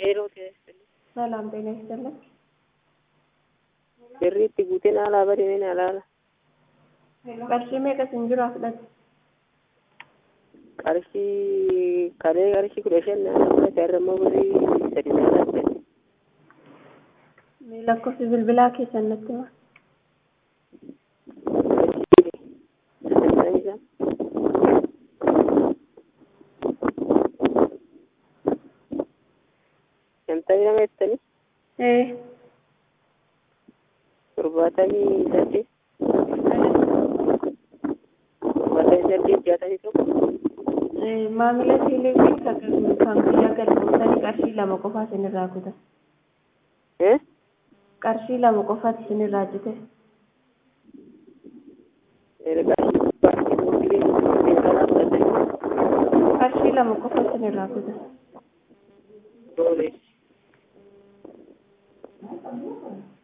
ሰላም ጤና ይስጥልን። Sirriitti guuteen haala badeen alaala. Qarshii meeqa sin jiru fudhate? Qarshii kalee qarshii kudha shan naannoo fudhate har'a immoo birrii sadi naannoo fudhate. Mee lakkoofsi bilbilaa keessan natti hima. Sagantaan isaa shantamii lama jettanii Ee, torbaatamii saddeet torbaatamii saddeet jaatamii tokko ee, maamila teeleewwiin kan kan guyyaa galmootanii qarshii lama qofaa isin irraa kutan. eh Qarshii lama qofaati isin irraa jite. qarshii baay'ee mootilee seeraan fudhatanii Qarshii lama qofa isin irraa kutan. doolees